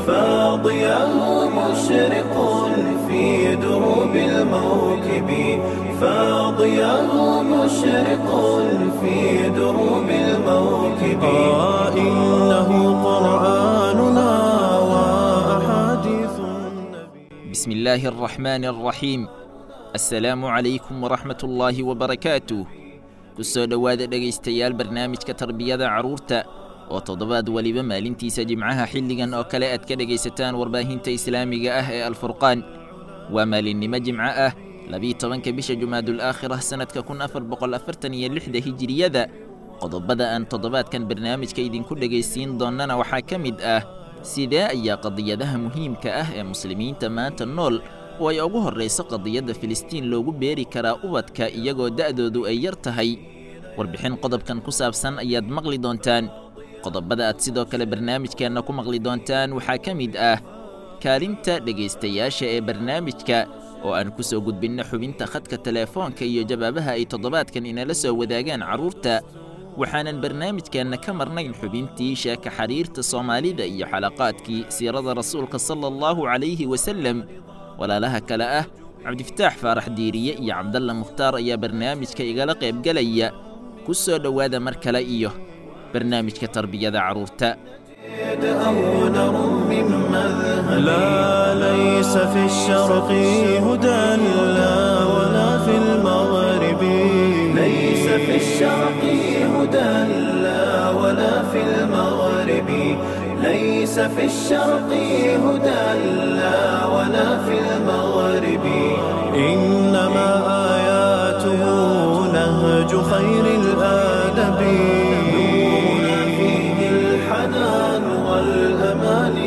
فاضياه مشرق في دروب الموكب فاضياه مشرق في دروب الموكب آه إنه قرآننا وأحاديث النبي بسم الله الرحمن الرحيم assalaamu calaykum waraxmat ullaahi wabarakaatuh ku soo dhowaada dhegaystayaal barnaamijka tarbiyada carruurta oo toddobaad weliba maalintiisa jimcaha xilligan oo kale aad ka dhegaysataan warbaahinta islaamiga ah ee alfurqaan waa maalinnimo jimco ah labiyi tobanka bisha jumaadul aakhirah sannadka kun afar boqol afartan iyo lixda hijiriyada qodobada aan toddobaadkan barnaamijka idinku dhegaysiin doonnana waxaa ka mid ah sidee ayaa qadiyadaha muhiimka ah ee muslimiinta maanta nool oo ay ugu horrayso qadiyadda filistiin loogu beeri karaa ubadka iyagoo da'doodu ay yar tahay warbixin qodobkan ku saabsan ayaad maqli doontaan qodobada aad sidoo kale barnaamijkeenna ku maqli doontaan waxaa ka mid ah kaalinta dhegaystayaasha ee barnaamijka oo aan ku soo gudbinno xubinta khadka teleefoonka iyo jawaabaha ay toddobaadkan inala soo wadaagaan carruurta waxaanan barnaamijkeenna ka marnayn xubintii sheeka xariirta soomaalida iyo xalaqaadkii siirada rasuulka sala allahu calayhi wasalem walaalaha kale ah cabdifataax faarax diiriye iyo cabdalla mukhtaar ayaa barnaamijka igala qaybgelaya ku soo dhowaada mar kale iyo barnaamijka tarbiyada carruurta أو نرم مذهب لا ليس في الشرق هدى لا ولا في المغرب ليس في الشرق هدى لا ولا في المغرب ليس في الشرق هدى لا ولا في المغرب إنما آياته نهج خير الآدب نورنا فيه الحنان والأمان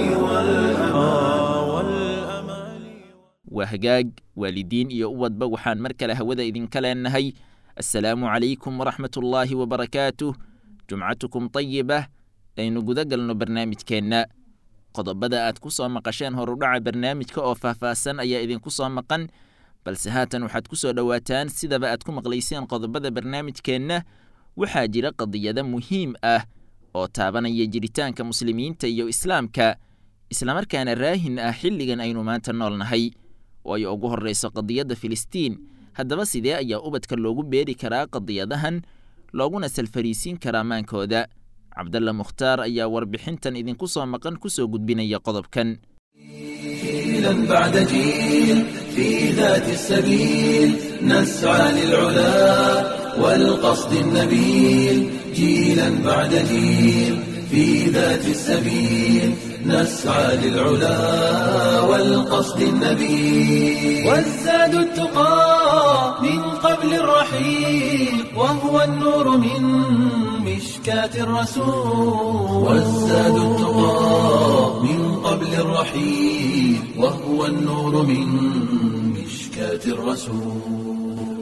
والأمان waa hagaag waalidiin iyo ubadba waxaan mar kale hawada idinka leenahay assalaamu calaykum waraxmatullaahi wabarakaatuh jumcatukum tayibah aynu guda galno barnaamijkeenna qodobada aad ku soo maqasheen horudhaca barnaamijka oo faahfaahsan ayaa idinku soo maqan balse haatan waxaad ku soo dhowaataan sidaba aad ku maqlayseen qodobada barnaamijkeenna waxaa jira qadiyado muhiim ah oo taabanaya jiritaanka muslimiinta iyo islaamka islamarkaana raahin ah xilligan aynu maanta nool nahay oo ay ugu horrayso qadiyadda filistiin haddaba sidee ayaa ubadka loogu beeri karaa qadiyadahan looguna salfariisiin karaa maankooda cabdalla mukhtaar ayaa warbixintan idinku soo maqan ku soo gudbinaya qodobkan جيلا بعد جيل في ذات السبيل نسعى للعلا والقصد النبيل جيلا بعد جيل في ذات السبيل نسعى للعلا والقصد النبيل والزاد التقى من قبل الرحيل وهو النور من مشكاة الرسول والزاد التقى من قبل الرحيل وهو النور من مشكاة الرسول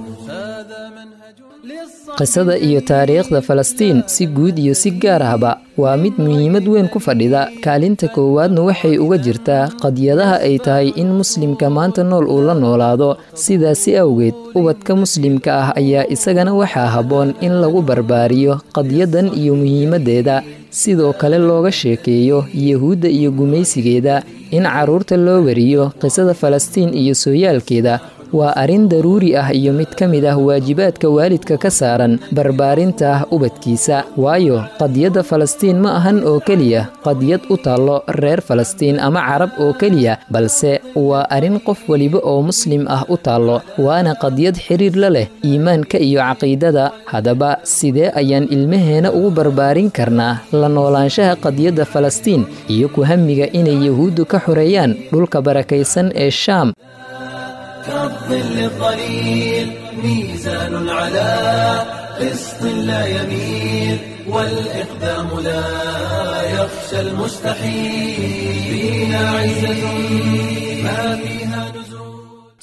هذا منهج qisada iyo taariikhda falastiin si guud iyo si gaar ahba waa mid muhiimad weyn ku fadhida kaalinta koowaadna waxay uga jirtaa qadiyadaha ay tahay in muslimka maanta nool uu la noolaado sidaasi awgeed ubadka muslimka ah ayaa isagana waxaa habboon in lagu barbaariyo qadiyadan iyo muhiimaddeeda sidoo kale looga sheekeeyo yuhuudda iyo gumaysigeeda in carruurta loo wariyo qisada falastiin iyo sooyaalkeeda waa arrin daruuri ah iyo mid ka mid ah waajibaadka waalidka ka saaran barbaarinta ubadkiisa waayo qadiyadda falastiin ma ahan oo keliya qadiyad u taallo reer falastiin ama carab oo keliya balse waa arrin qof weliba oo muslim ah u taallo waana qadiyad xiriir la leh iimaanka iyo caqiidada haddaba sidee ayaan ilmaheena ugu barbaarin karnaa la noolaanshaha qadiyadda falastiin iyo ku hamiga inay yuhuuddu ka xoreeyaan dhulka barakaysan ee shaam كالظل الظليل ميزان على قسط لا يميل والإقدام لا يخشى المستحيل فيها عزة ما فيها نزول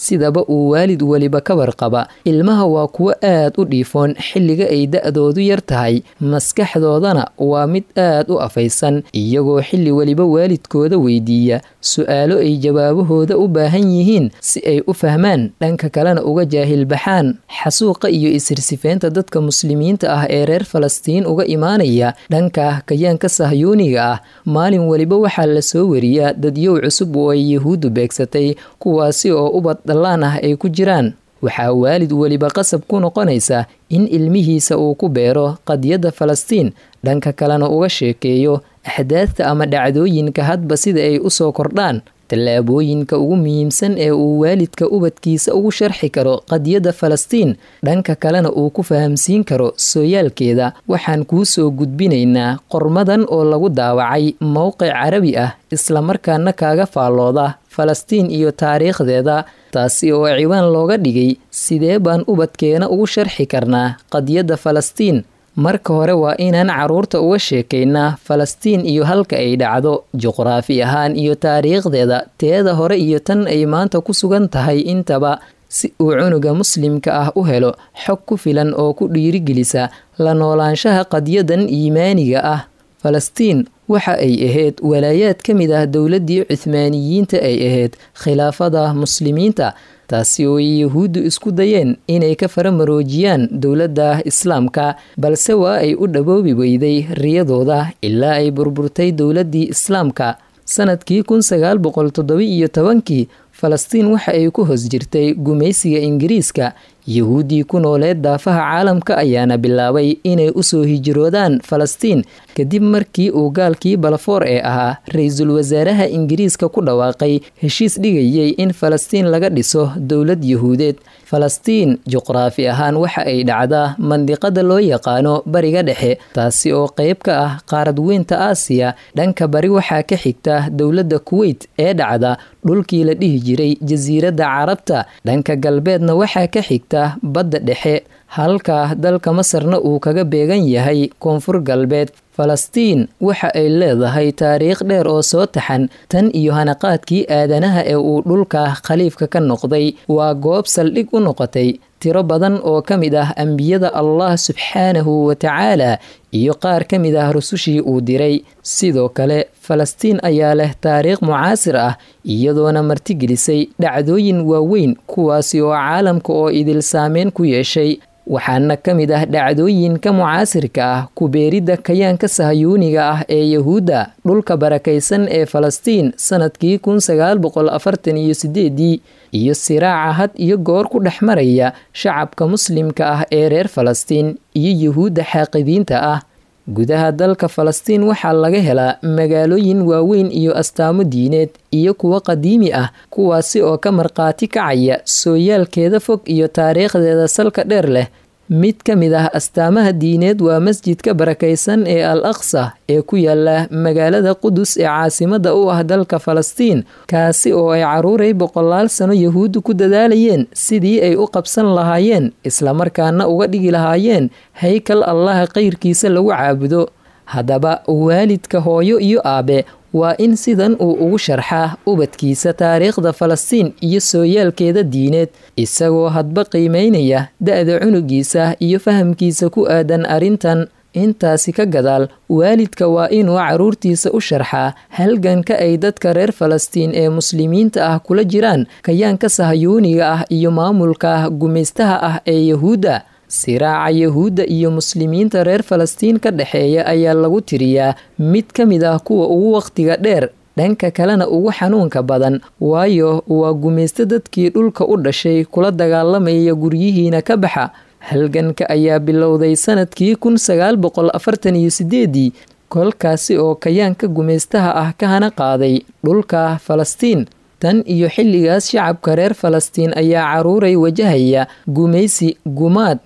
sidaba uu waalid weliba ka warqaba ilmaha waa kuwo aad u dhiifoon xilliga ay da-doodu yar tahay maskaxdoodana waa mid aad u afaysan iyagoo xilli weliba waalidkooda weydiiya su-aalo ay jawaabahooda u baahan yihiin si ay u fahmaan dhanka kalena uga jaahil baxaan xasuuqa iyo isirsifeynta dadka muslimiinta ah ee reer falastiin uga imaanaya dhanka kayaanka sahyuuniga ah maalin weliba waxaa la soo wariyaa dadyow cusub oo ay yahuuddu beegsatay kuwaasi oo ubad dhallaan ah ay ku jiraan waxaa waalid weliba qasab ku noqonaysa in ilmihiisa uu ku beero qadiyadda falastiin dhanka kalena uga sheekeeyo axdaadta ama dhacdooyinka hadba sida ay u soo kordhaan tallaabooyinka ugu muhiimsan ee uu waalidka ubadkiisa ugu sharxi karo qadiyadda falastiin dhanka kalena uu ku fahamsiin karo sooyaalkeeda waxaan kuu soo gudbinaynaa qormadan oo lagu daawacay mowqic carabi ah islamarkaana kaaga faallooda falastiin iyo taariikhdeeda taasi oo ciwaan looga dhigay sidee baan ubadkeena ugu sharxi karnaa qadiyadda falastiin marka hore waa inaan carruurta uga sheekaynaa falastiin iyo halka ay dhacdo juqraafi ahaan iyo taariikhdeeda teeda hore iyo tan ay maanta ku sugan tahay intaba si uu cunuga muslimka ah u helo xog ku filan oo ku dhiirigelisa la noolaanshaha qadyadan iimaaniga ah falastiin waxa ay ahayd walaayaad ka mid ah dowladdii cuhmaaniyiinta ay ahayd khilaafada muslimiinta taasi oo ay yahuuddu isku dayeen inay ka faramaroojiyaan dowladda islaamka balse waa ay u dhaboobi weyday riyadooda ilaa ay burburtay dowladdii islaamka sanadkii kun sagaal boqol toddoba-iyo tobankii falastiin waxa ay ku hoos jirtay gumaysiga ingiriiska yahuuddii ku nooleed daafaha caalamka ayaana bilaabay inay usoo hijiroodaan falastiin kadib markii uu gaalkii balafoor ee ahaa ra-iisul wasaaraha ingiriiska ku dhawaaqay heshiis dhigayay in falastiin laga dhiso dowlad yahuudeed falastiin juqraafi ahaan waxa ay dhacdaa mandiqada loo yaqaano bariga dhexe taasi oo qeyb ka ah qaarad weynta aasiya dhanka bari waxaa ka xigta dowladda kuweyt ee dhacda dhulkii la dhihi jiray jasiiradda carabta dhanka galbeedna waxaa ka xigta badda dhexe halka dalka masarna uu kaga beegan yahay koonfur galbeed falastiin waxa ay leedahay taariikh dheer oo soo taxan tan iyo hanaqaadkii aadanaha ee uu dhulka khaliifka ka noqday waa goob saldhig u noqotay tiro badan oo ka mid ah ambiyada allah subxaanahu wa tacaala iyo qaar ka mid ah rusushii uu diray sidoo kale falastiin ayaa leh taariikh mucaasir ah iyadoona martigelisay dhacdooyin waaweyn kuwaasi oo caalamka oo idil saameyn ku yeeshay waxaana ka mid ah dhacdooyinka mucaasirka ah kubeeridda kayaanka sahayuuniga ah ee yahuudda dhulka barakaysan ee falastiin sanadkii kun sagaal boqol afartan iyo sideedii iyo siraaca had iyo goor ku dhex maraya shacabka muslimka ah ee reer falastiin iyo yahuudda xaaqidiinta ah gudaha dalka falastiin waxaa laga helaa magaalooyin waaweyn iyo astaamo diineed iyo kuwo qadiimi ah kuwaasi oo ka markhaati kacaya sooyaalkeeda fog iyo taariikhdeeda salka dheer leh mid ka mid ah astaamaha diineed waa masjidka barakaysan ee al aqsa ee ku yaala magaalada qudus ee caasimada u ah dalka falastiin kaasi oo ay caruuray boqolaal sano yahuuddu ku dadaalayeen sidii ay u qabsan lahaayeen islamarkaana uga dhigi lahaayeen haykal allaha kayrkiisa lagu caabudo haddaba waalidka hooyo iyo aabe waa in sidan uu ugu sharxaa ubadkiisa taariikhda falastiin iyo sooyaalkeeda diineed isagoo hadba qiimeynaya da-da cunugiisa iyo fahamkiisa ku aadan arrintan intaasi ka gadaal waalidka waa inuu caruurtiisa u sharxaa halganka ay dadka reer falastiin ee muslimiinta ah kula jiraan kayaanka sahayuuniga ah iyo maamulka gumaystaha ah ee yahuudda siraaca yahuudda iyo muslimiinta reer falastiin ka dhexeeya ayaa lagu tiriyaa mid ka mid ah kuwa ugu wakhtiga dheer dhanka kalena ugu xanuunka badan waayo waa gumaysto dadkii dhulka u dhashay kula dagaalamaya guryihiina ka baxa halganka ayaa bilowday sanadkii kun sagaal boqol afartan iyo sideedii kolkaasi oo kayaanka gumaystaha ah ka hana qaaday dhulka falastiin tan iyo xilligaas shacabka reer falastiin ayaa caruuray wajahaya gumaysi gumaad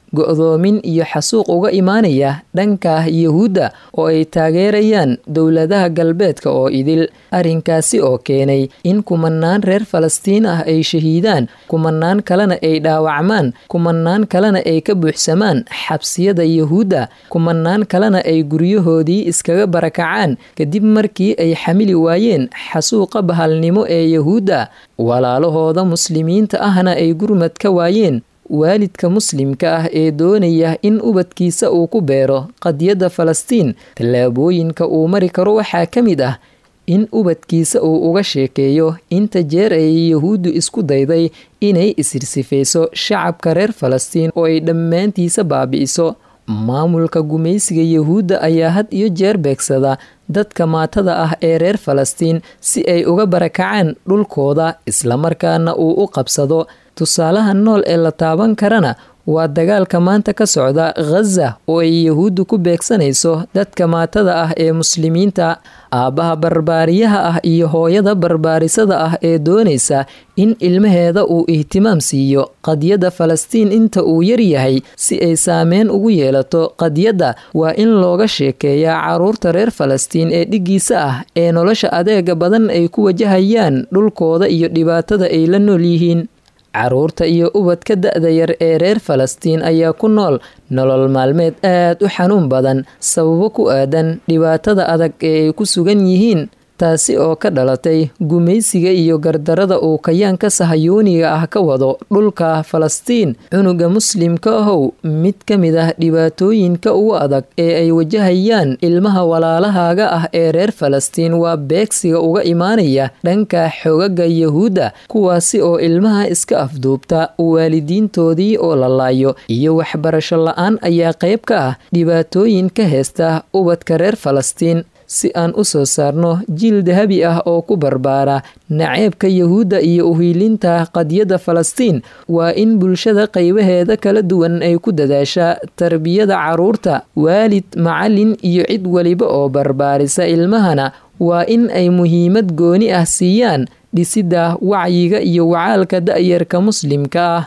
go'doomin iyo xasuuq uga imaanaya dhanka yahuudda oo ay taageerayaan dowladaha galbeedka oo idil arrinkaasi oo keenay in kumanaan reer falastiin ah ay shahiidaan kumanaan kalena ay dhaawacmaan kumanaan kalena ay ka buuxsamaan xabsiyada yahuudda kumanaan kalena ay guryahoodii iskaga barakacaan kadib markii ay xamili waayeen xasuuqa bahalnimo ee yahuudda walaalahooda muslimiinta ahna ay gurmad ka waayeen waalidka muslimka ah ee doonaya in ubadkiisa uu ku beero qadiyadda falastiin tallaabooyinka uu mari karo waxaa ka mid ah in ubadkiisa uu uga sheekeeyo inta jeer ay yahuuddu isku dayday inay isirsifayso shacabka reer falastiin oo ay dhammaantiisa baabi'iso maamulka gumaysiga yahuudda ayaa had iyo jeer beegsada dadka maatada ah ee reer falastiin si ay uga barakacaan dhulkooda islamarkaana uu u qabsado tusaalaha nool ee la taaban karana waa dagaalka maanta ka socda khaza oo ay yahuuddu ku beegsanayso dadka maatada ah ee muslimiinta aabbaha barbaariyaha ah iyo hooyada barbaarisada ah ee doonaysa in ilmaheeda uu ihtimaam siiyo qadiyadda falastiin inta uu yar yahay si ay saameyn ugu yeelato qadiyadda waa in looga sheekeeyaa carruurta reer falastiin ee dhiggiisa ah ee nolosha adeega badan ay ku wajahayaan dhulkooda iyo dhibaatada ay la nool yihiin carruurta iyo ubadka da-da yar ee reer falastiin ayaa ku nool nolol maalmeed aad u xanuun badan sababo ku aadan dhibaatada adag ee ay ku sugan yihiin taasi oo ka dhalatay gumaysiga iyo gardarada uu kayaanka sahayuuniga ah ka wado dhulka falastiin cunuga muslimka ahow mid ka mid ah dhibaatooyinka ugu adag ee ay wajahayaan ilmaha walaalahaaga ah ee reer falastiin waa beegsiga uga imaanaya dhanka xogaga yahuudda kuwaasi oo ilmaha iska afduubta waalidiintoodii oo la laayo iyo waxbarasho la-aan ayaa qayb ka ah dhibaatooyin ka heesta ubadka reer falastiin si aan u soo saarno jiil dahabi ah oo ku barbaara naceebka yahuudda iyo uhiilinta qadiyadda falastiin waa in bulshada qaybaheeda kala duwan ay ku dadaashaa tarbiyada carruurta waalid macallin iyo cid weliba oo barbaarisa ilmahana waa in ay muhiimad gooni ah siiyaan dhisidda wacyiga iyo wacaalka da'yarka muslimka ah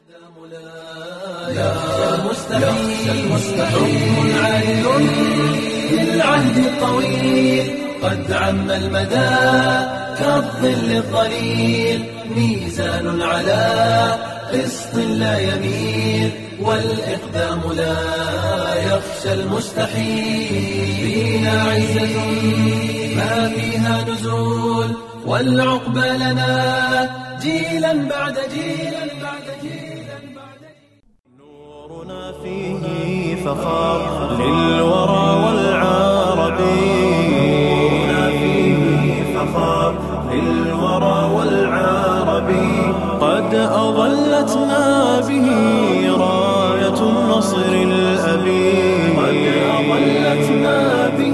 العهد الطويل قد عم المدى كالظل الظليل ميزان على قسط لا يميل والإقدام لا يخشى المستحيل فينا عزة ما فيها نزول والعقبى لنا جيلا بعد جيلا بعد جيلا بعد نورنا فيه فخار للورى والعرب نورنا فيه فخار للورى والعرب قد أظلتنا به راية النصر الأبي قد أظلتنا به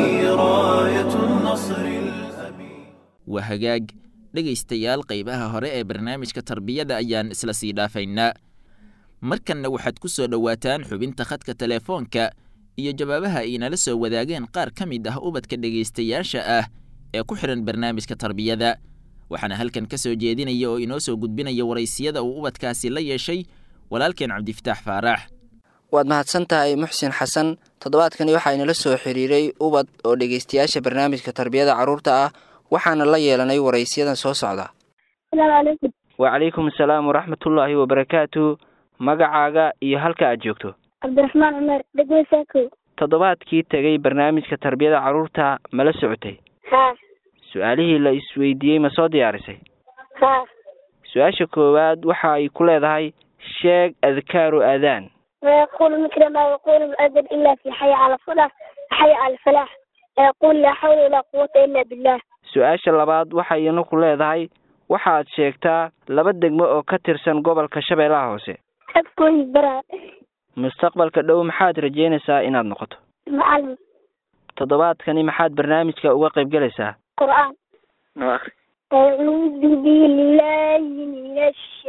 راية النصر الأبي waa hagaag dhegaystayaal qaybaha hore ee barnaamijka tarbiyada ayaan isla sii dhaafaynaa markanna waxaad ku soo dhowaataan xubinta khadka teleefoonka iyo jawaabaha ay nala soo wadaageen qaar ka mid ah ubadka dhegaystayaasha ah ee ku xidhan barnaamijka tarbiyada waxaana halkan ka soo jeedinaya oo inoo soo gudbinaya waraysiyada uu ubadkaasi la yeeshay walaalkeen cabdifataax faarax waad mahadsan tahay muxsin xasan toddobaadkani waxaa inala soo xiriiray ubad oo dhegaystayaasha barnaamijka tarbiyada carruurta ah waxaana la yeelanay waraysiyadan soo socda asalaamu calaykum wacalaykum asalaam waraxmatullaahi wabarakaatu magacaaga iyo halka aad joogto cabdiraxmaan cumar degwe saako toddobaadkii tegay barnaamijka tarbiyada carruurta mala socotay haa su-aalihii la isweydiiyey ma soo diyaarisay haa su-aasha koowaad waxa ay ku leedahay sheeg adkaaru aadaan ويقول مثل ما يقول المؤذن إلا في حي على الصلاة حي على الفلاح ويقول لا حول ولا قوة إلا بالله su-aasha labaad waxay ina ku leedahay waxaad sheegtaa laba degmo oo ka tirsan gobolka shabeellaha hoose أذكر برا mustaqbalka dhow maxaad rajeynaysaa inaad noqoto معلم toddobaadkani maxaad barnaamijka uga qayb galaysaa قرآن noo akri أعوذ بالله من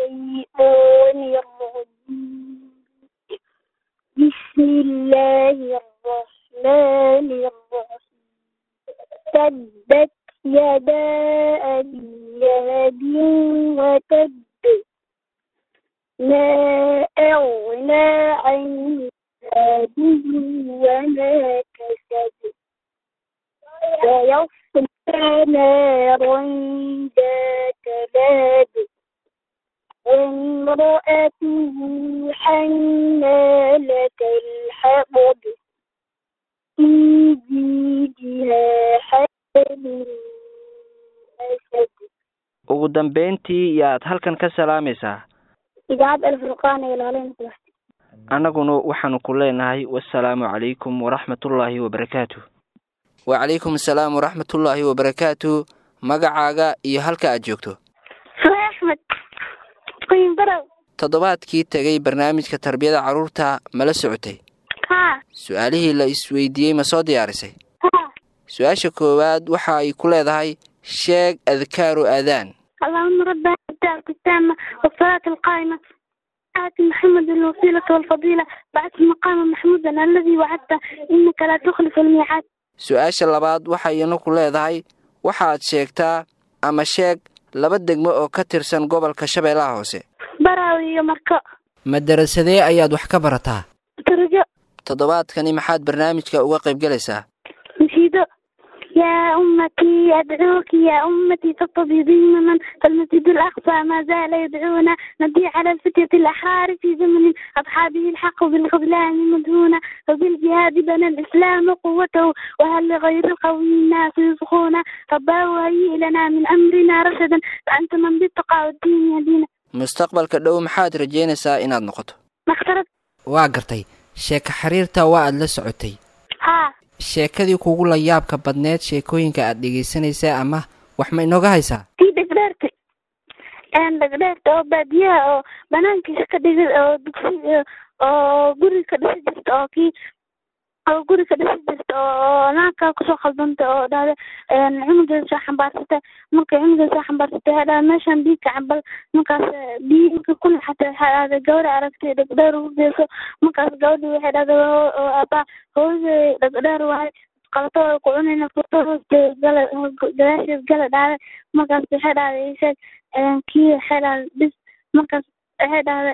الشيطان الرجيم بسم الله الرحمن الرحيم تبت يدا أبي لهب وتب ما أغنى عنه ماله وما كسب سيصلى نارا ذات لهب وامرأته حمالة الحطب في جيدها حبل أسد ugu dambayntii yaad halkan ka salaamaysaa idaacad alfurqaan ee ilaalin kulaxti annaguna waxaanu ku leenahay wasalaamu calaykum waraxmatullaahi wabarakaatu wacalaykum asalaam waraxmatullaahi wabarakaatu magacaaga iyo halka aad joogto sue axmed qoyin barow toddobaadkii tegay barnaamijka tarbiyada carruurta mala socotay haa su-aalihii la isweydiiyey ma soo diyaarisay haa su-aasha koowaad waxa ay ku leedahay sheeg adkaaru aadaan اللهم رب هذه الدار التامة والصلاة القائمة آت محمد الوسيلة والفضيلة بعث مقام محمودا الذي وعدته إنك لا تخلف الميعاد su-aasha labaad waxayna ku leedahay waxaad sheegtaa ama sheeg laba degmo oo ka tirsan gobolka shabeellaha hoose براوي يا مركو madarasadee ayaad wax ka barataa ترجو toddobaadkani maxaad barnaamijka uga qaybgalaysaa نشيدو يا أمتي أدعوك يا أمتي فاستضيفين من فالمسجد الأقصى ما زال يدعونا ندي على الفتية الأحرار في زمن أضحى به الحق بالخذلان مدهونا وبالجهاد بنى الإسلام قوته وهل لغير القوي الناس يصخونا رباه هيئ لنا من أمرنا رشدا فأنت من بالتقى والدين يدينا mustaqbalka dhow maxaad rajaynaysaa inaad noqoto ما اخترت waa gartay sheeko xiriirta waa aad la socotay ها sheekadii kugu la yaabka badneed sheekooyinka aad dhegaysanaysaa ama wax ma inooga haysaa tii dhegdheertay een dhegdheerta oo baadiyaha oo banaankiisa ka dhigay oo dugsi oo guri ka dhisi jirta oo kii oo guri ka dhisi jirta oo naagkaa kusoo khaldantay oo dhahda cunugeeda soo xambaarsatay markay cunugeeda soo xambaarsatay waxay dhahda meeshaan biyo ka cabal markaas biyo inka ku naxatay waxay dhahda gabadha aragtay dhegdheer ugu geyso markaas gabadhi waxay dhahda abaa hooyaday dhegdheer waaye qalatooda ku cunayna furto hoosteeda gala gadaasheed gala dhahday markaas waxay dhahday isheeg kii waxay dhahday bis markaas waxay dhahday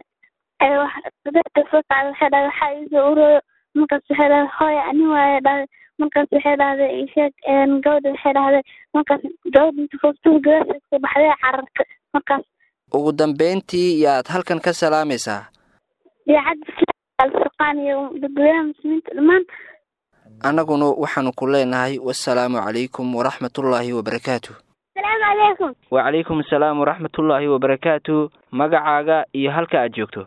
dadka soo kacday waxay dhahday waxaa iisoo urooyo markaas waxay dhahday hooya ani waaye dhahday markaas waxay dhahday isheeg gabadha waxay dhahday markaas gabadha inta furtada gadaasheed ka baxday carartay markaas ugu dambayntii yaad halkan ka salaamaysaa idaacadda islaamka alfurqaan iyo dadweynaha muslimiinta dhammaan annaguna waxaanu ku leenahay wasalaamu calaykum waraxmatullaahi wabarakaatu asalaamu calaykum wacalaykum asalaam waraxmatullaahi wabarakaatu magacaaga iyo halka aad joogto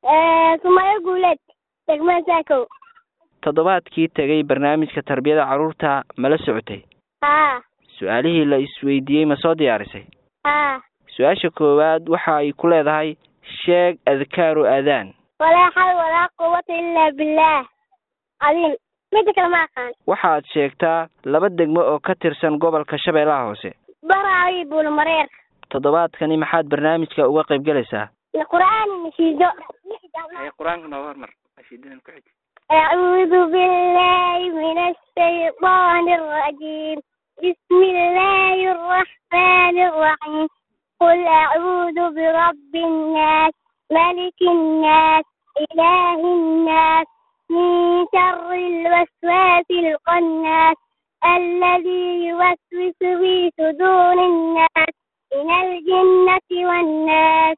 sumayo guuleed degmada saakow toddobaadkii tegay barnaamijka tarbiyada carruurta mala socotay haa su-aalihii la isweydiiyey ma soo diyaarisay haa su-aasha koowaad waxa ay ku leedahay sheeg adkaaru aadaan walaa xal walaa quwata ilaa billaah cadiim midda kale ma aqaan waxaad sheegtaa laba degmo oo ka tirsan gobolka shabeellaha hoose baraawi buulmareer toddobaadkani maxaad barnaamijka uga qaybgalaysaa qur'aani nashiido qur-aanka nooga hormar nashiidadan ku xig أعوذ بالله من الشيطان الرجيم بسم الله الرحمن الرحيم قل أعوذ برب الناس ملك الناس إله الناس من شر الوسواس القناس الذي يوسوس في صدور الناس من الجنة والناس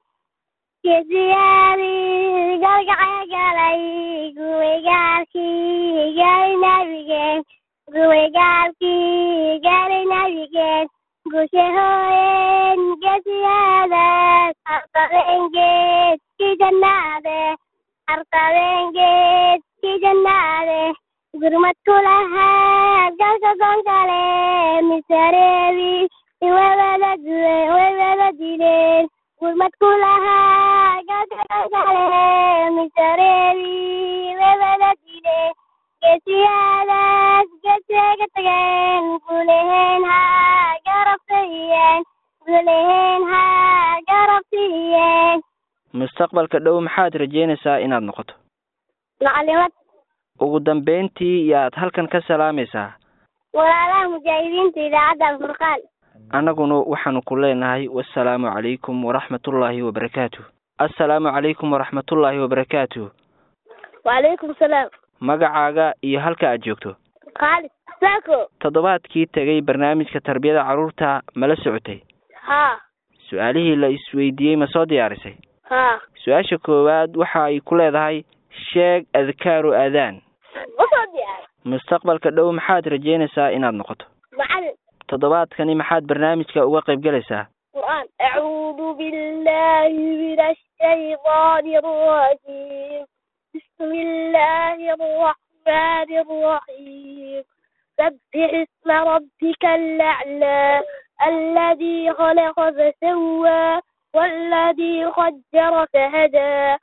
Kesiyaari gargaca galay guwegaalkii gaari nabigeen guwegaalkii gaari nabigeen gushe hooyeen gesiyaadas harqabeengeed ki jannaade harqabeengeed ki jannaade gurmad kulahaa galka gonkale misareebi iwewada duwen wewada dileen gurmad kulahaa galkagale misareebi wewada dileen geesiyaadaas geesiga tageen guleheen haa garabtayeen guleheen haa garabtiyeen mustaqbalka dhow maxaad rajeynaysaa inaad noqoto macalimad ugu dambayntii yaad halkan ka salaamaysaa walaalaha mujaahidiinta idaacadda alfurqaan annaguna waxaanu ku leenahay wasalaamu calaykum waraxmatullaahi wabarakaatu assalaamu calaykum waraxmatullaahi wabarakaatu wacalaykum salaam magacaaga iyo halka aad joogto khaalid saako toddobaadkii tegay barnaamijka tarbiyada carruurta mala socotay haa su-aalihii la isweydiiyey ma soo diyaarisay haa su-aasha koowaad waxa ay ku leedahay sheeg adkaaru aadaan usoo diyaar mustaqbalka dhow maxaad rajeynaysaa inaad noqoto macalin toddobaadkani maxaad barnaamijka uga qayb gelaysaa qur'aan acuudu billahi min ashaytaani arrajiim bismi illaahi arraxmaani arraxiim sabbix isma rabbika alaclaa alladii khalaqa fasawaa والذي قدر فهدى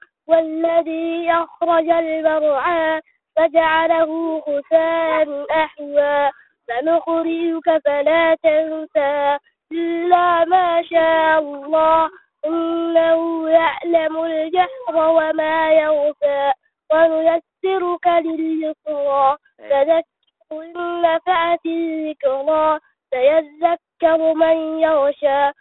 والذي أخرج المرعى فجعله غثاء أحوى سنقرئك فلا تنسى إلا ما شاء الله إنه يعلم الجهر وما يخفى ونيسرك لليسرى فذكر إن نفعت الذكرى سيذكر من يغشى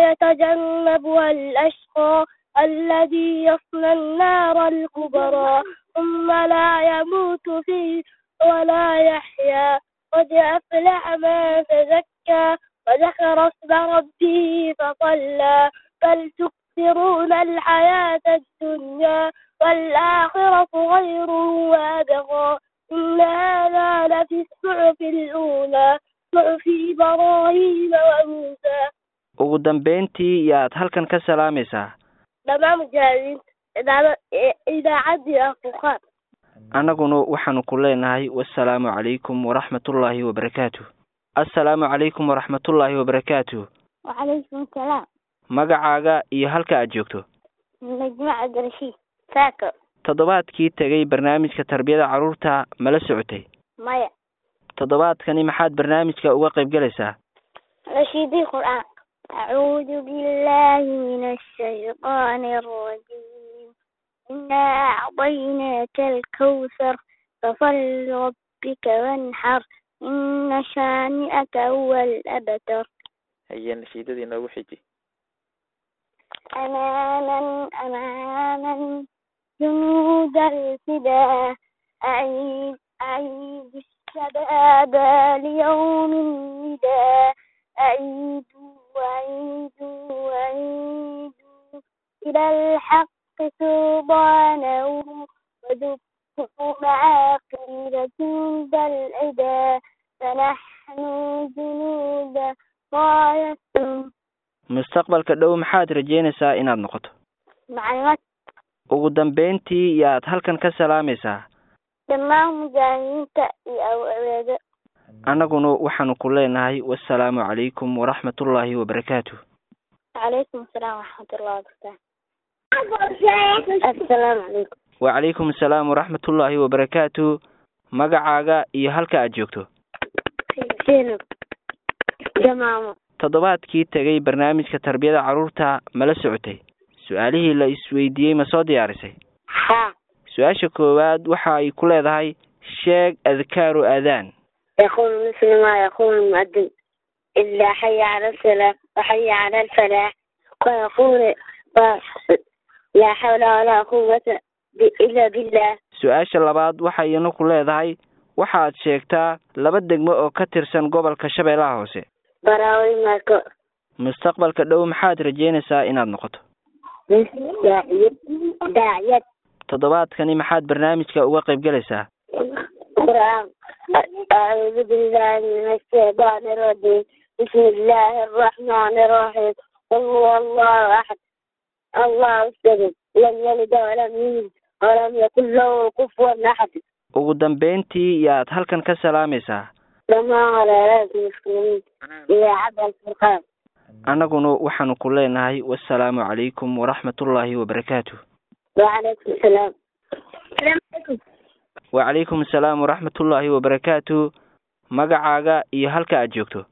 ويتجنبها الأشقى الذي يصلى النار الكبرى ثم لا يموت فيه ولا يحيا قد أفلح من تزكى وذكر اسم ربه فصلى بل تكثرون الحياة الدنيا والآخرة خير وأبقى إن هذا لفي الصحف الأولى صحف إبراهيم وموسى ugu dambeyntii yaad halkan ka salaamaysaa dhammaan mujaahidiinta idaacada idaacaddii afurqaan annaguna waxaanu ku leenahay wasalaamu calaykum waraxmatullaahi wabarakaatu assalaamu calaykum waraxmatullaahi wabarakaatu wacalaykum asalaam magacaaga iyo halka aad joogto najmo cabdirashiid saako toddobaadkii tegay barnaamijka tarbiyada carruurta mala socotay maya toddobaadkani maxaad barnaamijka uga qayb gelaysaa nashiidii qur'aan أعوذ بالله من الشيطان الرجيم إنا أعطيناك الكوثر فصل ربك وانحر إن شانئك هو الأبتر haye nashiidadii noogu xiji أماما أماما جنود الفداء أعيد أعيد الشباب ليوم النداء أعيدوا وعيدوا وعيدوا إلى الحق سلطانه وذكروا معاقل جند العدا فنحن جنود غاية mustaqbalka dhow maxaad rajeynaysaa inaad noqoto معلومات ugu dambeyntii yaad halkan ka salaamaysaa dhammaan mujaahidiinta iyo awoodo annaguna waxaanu ku leenahay wasalaamu calaykum waraxmatullaahi wabarakaatu وعليكم السلام ورحمة الله وبركاته السلام عليكم wacalaykum asalaam waraxmatullaahi wabarakaatu magacaaga iyo halka aad joogto زينب جمامة toddobaadkii tegay barnaamijka tarbiyada carruurta mala socotay su-aalihii la isweydiiyey ma soo diyaarisay ها su-aasha koowaad waxa ay ku leedahay sheeg adkaaru aadaan يقول مثل ما يقول المؤذن إلا حي على الصلاة وحي على الفلاح ويقول لا حول ولا قوة إلا بالله su-aasha labaad waxay ina ku leedahay waxaad sheegtaa laba degmo oo ka tirsan gobolka shabeellaha hoose براوي ماكو mustaqbalka dhow maxaad rajeynaysaa inaad noqoto داعية داعية toddobaadkani maxaad barnaamijka uga qayb gelaysaa قرآن أعوذ بالله من الشيطان الرجيم بسم الله الرحمن الرحيم قل هو الله أحد الله الصمد لم يلد ولم يولد ولم يكن له كفوا أحد ugu dambeyntii yaad halkan ka salaamaysaa لما على ناس المسلمين إلى عبد الفرقان annaguna waxaanu ku leenahay wasalaamu calaykum waraxmatullaahi wabarakaatu وعليكم السلام السلام عليكم wacalaykum asalaam waraxmatullaahi wabarakaatu magacaaga iyo halka aad joogto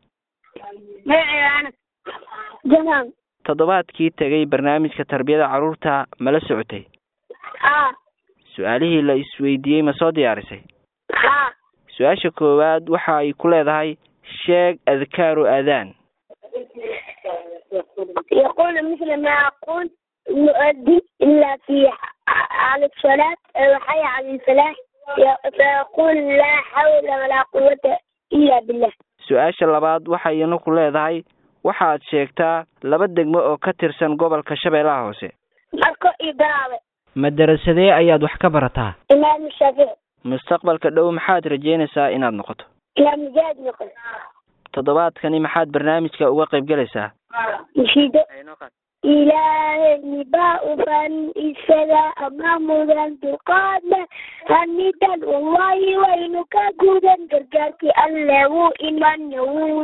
معي أنا جمام toddobaadkii tegay barnaamijka tarbiyada carruurta mala socotay ها su-aalihii la isweydiiyey ma soo diyaarisay ها su-aasha koowaad waxa ay ku leedahay sheeg adkaaru aadaan يقول مثل ما يقول المؤذن إلا في على الصلاة وحي على الفلاح فيقول لا حول ولا قوة إلا بالله su-aasha labaad waxay ina ku leedahay waxaad sheegtaa laba degmo oo ka tirsan gobolka shabeellaha hoose marko ibraawe madarasadee ayaad wax ka barataa إمام الشافعي mustaqbalka dhow maxaad rajeynaysaa inaad noqoto إمام مجاهد نقل toddobaadkani maxaad barnaamijka uga qayb galaysaa نشيده ilaahay baa ufan isaga ama mudan dulqaadle hanidan wallahi waynu ka gudan gargaarkii alle wuu iman wuu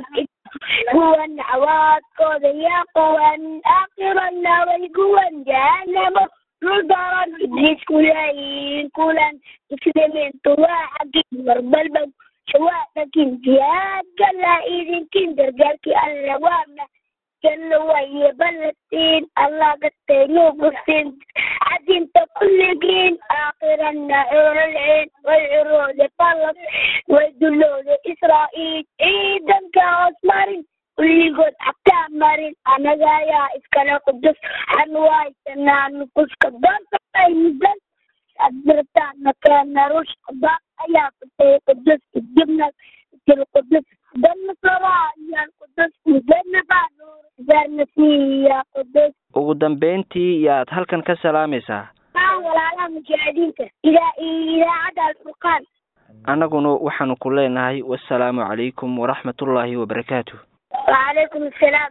kuwan cawaadkooda yaa qawan aakhirana way kuwan jahanamo rudaran ibliis kulayin kulan islementu waa xagin marbalba shawaadakin jihaadka la idinkin gargaarkii alle waana janno waye ballatiin allah gataynu gursin cadinta kulligiin aakhirana xoololceen way cirooda ballas way dullooda israa'iil ciidanka hoos marin kulligood cabtaa marin anaga ayaa iskale qudus xanuwaysanaa nufuska doontaay mudan adirtaana keena rushka baa ayaa kutay qudus kadibna til qudus dana saraayan qudus dana baanuur darnasiya qudus ugu dambeyntii yaad halkan ka salaamaysaa maa walaalaha mujaahidiinta idaa idaacadda alfurqaan annaguna waxaanu ku leenahay wasalaamu calaykum waraxmatullaahi wabarakaatu وعليكم السلام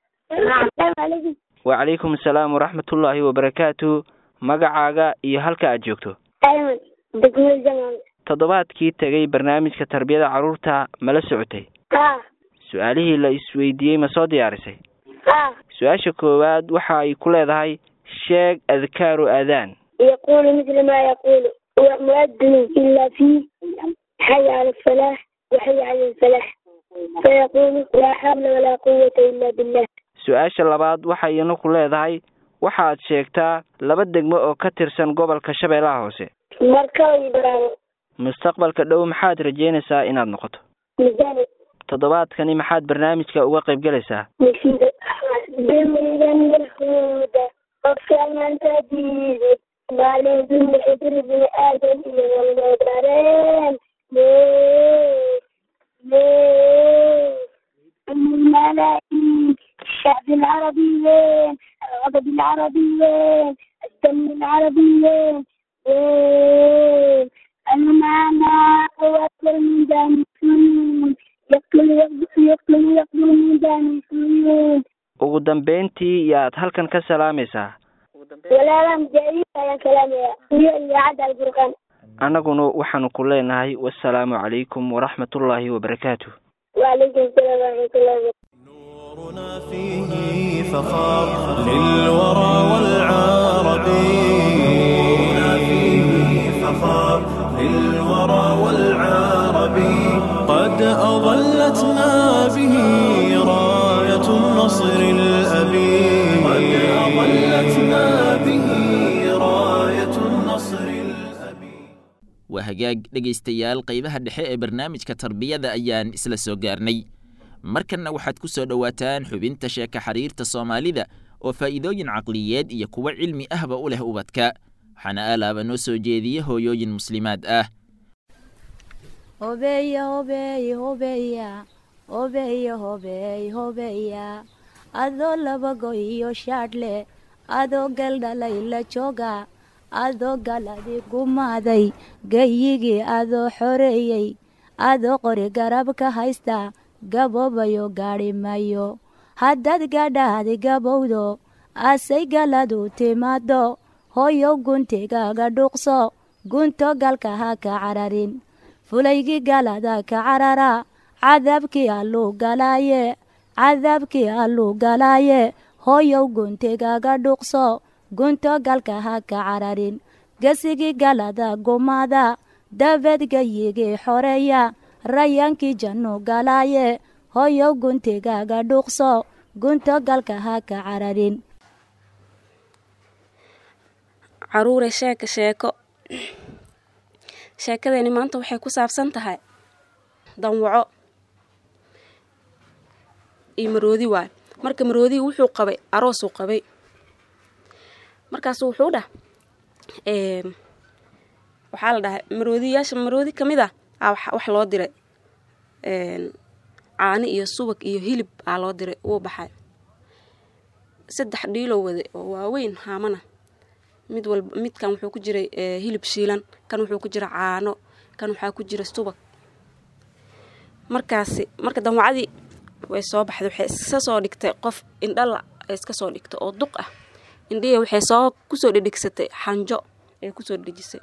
السلام عليكم wacalaykum asalaam waraxmatullaahi wabarakaatu magacaaga iyo halka aad joogto أيمن دقمة زمان toddobaadkii tegay barnaamijka tarbiyada carruurta mala socotay ها su-aalihii la isweydiiyey ma soo diyaarisay ها su-aasha koowaad waxa ay ku leedahay sheeg adkaaru aadaan يقول مثل ما يقول هو مؤذن إلا فيه حي على الفلاح وحي على الفلاح فيقول لا حول ولا قوة إلا بالله su-aasha labaad waxay ina ku leedahay waxaad sheegtaa laba degmo oo ka tirsan gobolka shabeellaha hoose مركز إبراهيم mustaqbalka dhow maxaad rajeynaysaa inaad noqoto ميزاني toddobaadkani maxaad barnaamijka uga qayb galaysaa نشيد بمريدا بالهدى وكان من تجيد مالي ذل حجر بن آدم والمدرين ليه ليه الملايين الشعب العربيين الغضب العربيين الدم العربيين ليه المعنى قوات الميدان السنين يقتل يقتل يقتل يقتل الميدان السنين ugu dambeyntii yaad halkan ka salaamaysaa ولا لا مجاهدين يا كلام يا يا عد الفرقان annaguna waxaanu ku leenahay wasalaamu calaykum waraxmatullaahi wabarakaatu وعليكم السلام ورحمة الله وبركاته نورنا فيه فخار للورى والعرب نورنا فيه فخار للورى والعرب قد أظلتنا به راية النصر الأبي قد أظلتنا به راية النصر الأبي waa hagaag dhegaystayaal qaybaha dhexe ee barnaamijka tarbiyada ayaan isla soo gaarnay markanna waxaad ku soo dhowaataan xubinta sheeka xiriirta soomaalida oo faa'iidooyin caqliyeed iyo kuwo cilmi ahba u leh ubadka waxaana aalaaba noo soo jeediya hooyooyin muslimaad ah hobeya hobeey hobeya hobeya hobeey hobeya adoo laba go iyo shaadhle adoo galdhalay la jooga adoo galadi gumaaday gayigii adoo xoreeyey adoo qori garab ka haysta gaboobayo gaadhi mayo haddaad gadhaadi gabowdo asay galadu timaado hoyow guntigaaga dhuuqso gunto galka ha ka cararin fulaygii galada ka carara cadaabkii alluu galaaye cadaabkii alluu galaaye hoyow guntigaaga dhuuqso gunto galka ha ka cararin gesigii galada gumaada dabeed gayigii xoreeya rayaankii jannu galaaye hoyow guntigaaga dhuuqso gunto galka ha ka cararin caruure sheeka sheeko sheekadani maanta waxay ku saabsan tahay danwaco iyo maroodi waay marka maroodii wuxuu qabay aroosuu qabay markaasu wuxuu dhah waxaa la dhahay maroodiyaasha maroodi ka mid a aa wax loo diray caani iyo subag iyo hilib aa loo diray wuu baxay saddex dhiilow wade oo waaweyn haamana mid walba midkan wuxuu ku jiray hilib shiilan kan wuxuu ku jira caano kan waxaa ku jira subag markaasi marka danwacadii way soo baxday waxay iska soo dhigtay qof indhala ay iska soo dhigtay oo duq ah indhihi waxay soo kusoo dhedhegsatay xanjo ay kusoo dhejisay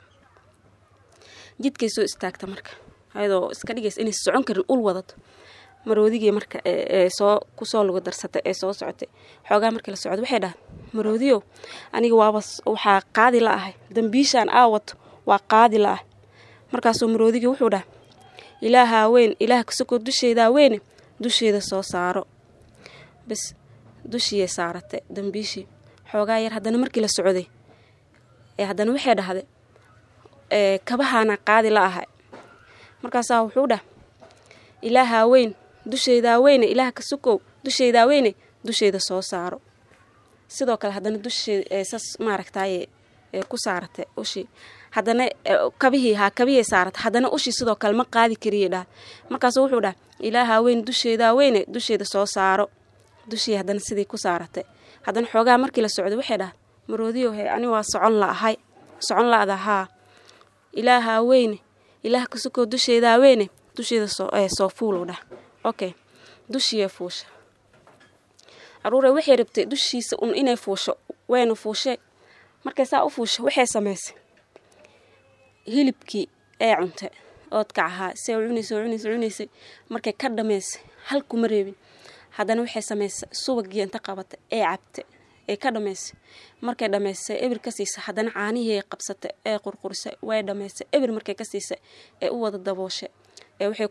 jidkay soo istaagta marka ayadoo iska dhigaysa inay socon karin ul wadato maroodigii marka soo kusoo lugu darsatay ee soo socotay xoogaa markii la socdo waxay dhahay maroodiyow aniga waaba waxaa qaadi la ahay dambiishaan aa wato waa qaadi la ah markaasuu maroodigii wuxuu dhahay ilaahaa weyn ilaah kasokoo dusheedaa weyne dusheeda soo saaro bas dushiyay saaratay dambiishii xoogaa yar haddana markii la socday ee haddana waxay dhahday kabahaana qaadi la ahay markaasaa wuxuu dhah ilaahaa weyn dusheedaa weyne ilaah ka sukow dusheedaa weyne dusheeda soo saaro sidoo kale haddana dusheeda sas maaragtaaye ku saaratay ushii haddana kabihii haa kabihii saaratay haddana ushii sidoo kale ma qaadi kariyay dhah markaasu wuxuu dhah ilaahaa weyn dusheedaa weyne dusheeda soo saaro dushii haddana sidii ku saaratay haddana xoogaa markii la socday waxay dhah maroodiyo he ani waa socon la ahay socon la-da haa ilaahaa weyne ilaah ka sukoo dusheedaa weyne dusheeda soo fuulow dhah okay dushiiya fuusha caruure waxay rabtay dushiisa un inay fuusho wayna fuushee markay saa u fuusho waxay samaysay hilibkii ee cuntay oodkac ahaa se cunaysa cunaysa cunaysay markay ka dhamaysay hal kuma reebin haddana waxay samaysay subagii inta qabatay ee cabtay ee ka dhamaysay markay dhamaysay ebir ka siisay haddana caanihii qabsatay ee qurqurisay way dhamaysay ebir markay ka siisay ee u wada dabooshay ee waxay